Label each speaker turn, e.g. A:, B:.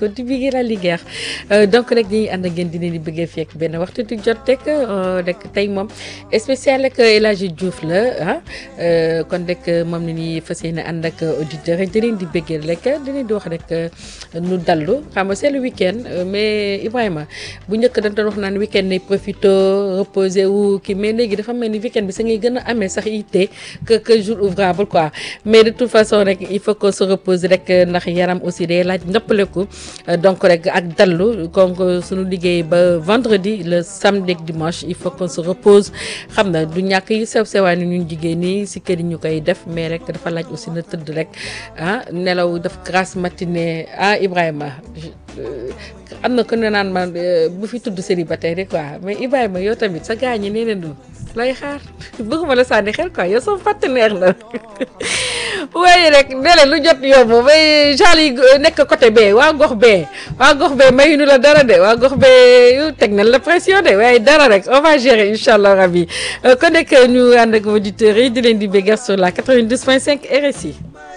A: ko di bëggee la Linguère donc rek dañuy ànd ak yéen dinañ di bëggee fekk benn waxtu di jot rek rek tey moom spécial ak El Hadji Diouf la ah kon rek moom la ñuy fas yéene ànd ak auditeurs yi dinañ di bëggee rek dinañ di wax rek nu dallu xam nga c'est le week-end mais Ibrahima bu njëkk dañ doon wax naan week-end nay profité reposer wu kii mais léegi dafa mel ni week-end bi sa ngay gën a amee sax yitte que que jour ouvrable quoi mais de toute façon rek il faut que se repose rek ndax yaram aussi day laaj ndëppaleku donc rek ak dallu donc suñu liggéey ba vendredi le samedi ak dimanche il faut qu'on se repose xam na du ñàkk yi sew sewaan ni ñun jigéen ñi si kër yi ñu koy def mais rek dafa laaj aussi na tëdd rek ah nelaw def grasse matinée ah Ibrahima am na ko ne naan man bu fi tudd célibataire yi quoi mais Ibrahima yow tamit sa gaañ ñi nee nañu lay xaar bëgguma la sànni xel quoi yow sama partenaire la waaye rek nee leen lu jot yomb may genre yi nekk côté bee waa gox bee waa gox bee mayuñu la dara de waa gox bee teg nañ la pression de waaye dara rek on va gérer incha allah rabi kon nekk ñu ànd ak auditeurs yi di leen di bégal sur la 92.5 RSI.